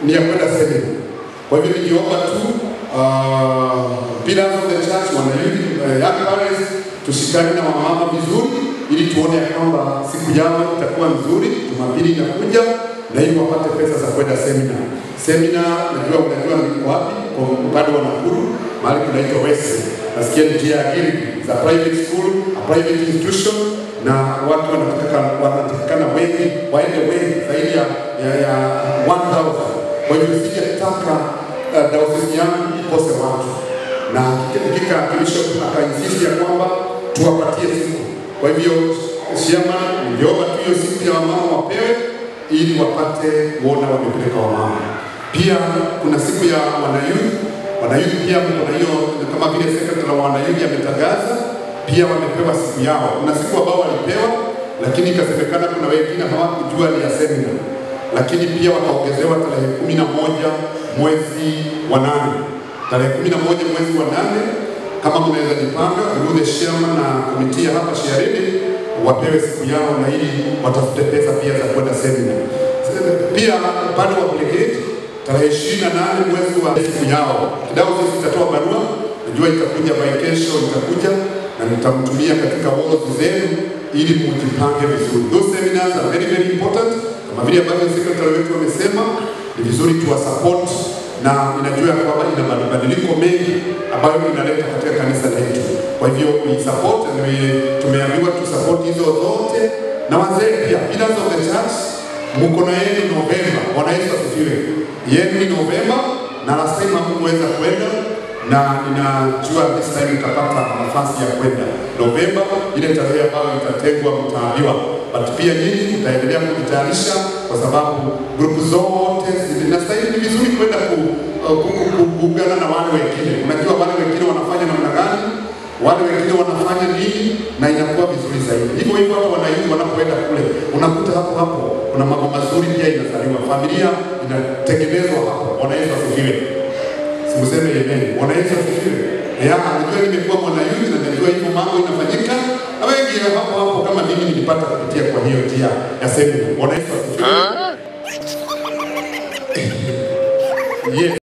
ni ya kwenda semina. Kwa hivyo nikiomba tu uh, pillars of the church, wana youth, uh, young parents, tushikane na wamama vizuri ili tuone ya kwamba siku yao itakuwa nzuri. Jumapili inakuja na ili wapate pesa za kwenda semina. Semina najua unajua ni wapi, kwa upande wa Nakuru, mahali kunaitwa West. Nasikia ni njia ya Gilgil, za private school, a private institution na watu wanataka wanatakikana wengi waende wengi zaidi ya ya, ya 1000 kwa hivyo singetaka uh, dayosisi yangu ikose watu, na hakika bishop akainsist ya kwamba tuwapatie siku. Kwa hivyo chairman, ningeomba tu hiyo siku ya wamama wapewe ili wapate kuona wamepeleka wamama. Pia kuna siku ya wanayuth, wanayuth pia kuna hiyo kama vile secretary wa wanayuth ametangaza pia wamepewa siku yao. Kuna siku ambao walipewa, lakini ikasemekana kuna wengine hawakujua ni ya seminar lakini pia wakaongezewa tarehe kumi na moja mwezi wa nane tarehe kumi na moja mwezi wa nane kama mnaweza jipanga through the chairman na komiti ya hapa Shiaridi wapewe siku yao na ili watafute pesa pia za kwenda semina. Pia upande wa brigade tarehe ishirini na nane mwezi wa siku yao kidao sisi itatoa barua, najua itakuja by kesho, itakuja na nitamtumia katika walls zenu ili mujipange vizuri. Those seminars are very very important kama vile ambavyo secretary wetu wamesema, ni vizuri tuwa support na inajua ya kwamba ina mabadiliko mengi ambayo inaleta katika kanisa letu. Kwa hivyo we support and we, tumeambiwa tu support hizo zote na wazee pia, pillars of the church, mko na yenu Novemba. Bwana Yesu asifiwe. Yenu ni Novemba na last time hakuweza kwenda na ninajua this time utapata nafasi ya kwenda Novemba, ile tarehe ambayo itatengwa mtaambiwa but pia nyinyi mtaendelea kujitayarisha kwa sababu grupu zote zinastahili. Ni vizuri kwenda kuungana na wale wengine. Unajua wale wengine wanafanya namna gani, wale wengine wanafanya nini, na inakuwa vizuri zaidi. Hivyo hivyo hata wananchi wanapoenda kule, unakuta hapo hapo kuna mambo mazuri pia inazaliwa, familia inatengenezwa hapo. Bwana Yesu asifiwe. Simuseme amen. Bwana Yesu asifiwe. Ya, najua nimekuwa mwanayuthi na najua hivyo mambo inafanyika. Na wengi hapo hapo kama mimi nilipata kupitia kwa hiyo njia ya semina. Bwana Yesu asifiwe. Yeah.